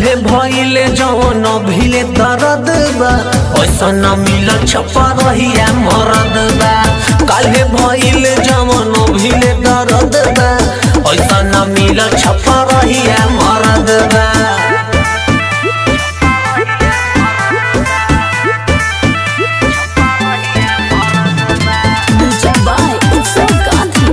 काल्हे भइले जवन भिले दर्द बा ऐसा न मिल छपा रहिया मरद बा काल्हे भइले जवन भिले दर्द बा ऐसा न मिल छपा रहिया मरद बा Music by Utsav Gandhi.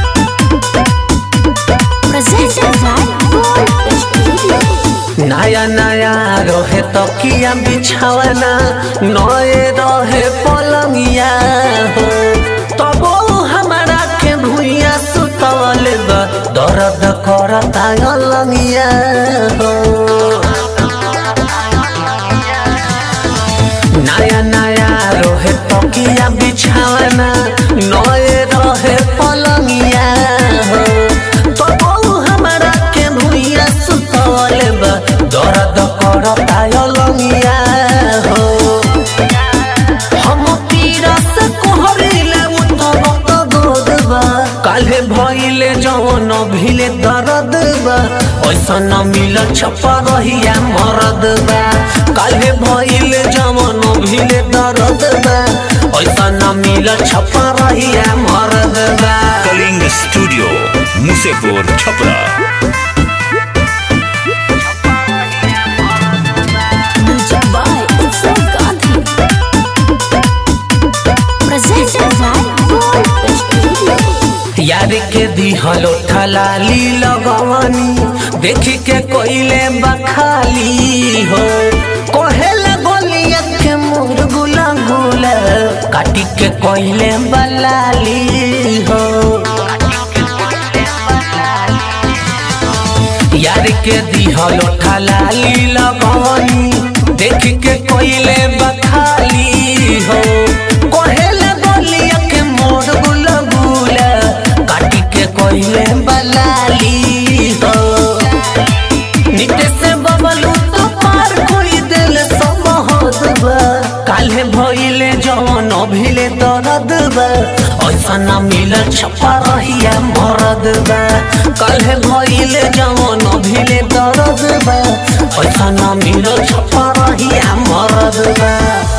Presented by Gold Studio. नया नया रहे तकिया बिछावना नए रहे पलंगिया हो तब हमारा के भुइया सुतवल बा दर्द करता अलंगिया हो नया नया रहे तकिया बिछावना नए रहे पलंगिया हो तब हमारा के भुइया सुतवल बा दर्द करता अलंगिया हो हम पीरा से कोहरिले उठब त गोद बा काल्हे भइले जवन भिले दर्द बा ऐसा न मिल छपा रहिया मरद बा काल्हे भइले जवन भिले दर्द बा ऐसा न मिल छपा रहिया मरद बा Kaling studio Musepur Chhapra Music by Utsav Gandhi. Presented by Gold Studio. यार के दिहलो ठलाली लगवनी देखी के कोइले बखाली हो कोहेला गोलिया के मोर गुला गुला काटी के कोइले बलाली हो यार के दिहलो ठलाली लगवनी देखी के कोइले बखाली हो कोहेला गोलिया के मोर गुला गुला काटी के कोइले बलाली हो निते से बबलू तो पार कोई दिल समहद बा काल्हे भइले जवन भिले दर्द बा ऐसा न मिल छपा रहिया मरद बा काल्हे भइले जवन भिले दर्द बा ऐसा न मिल छपा रहिया मरद बा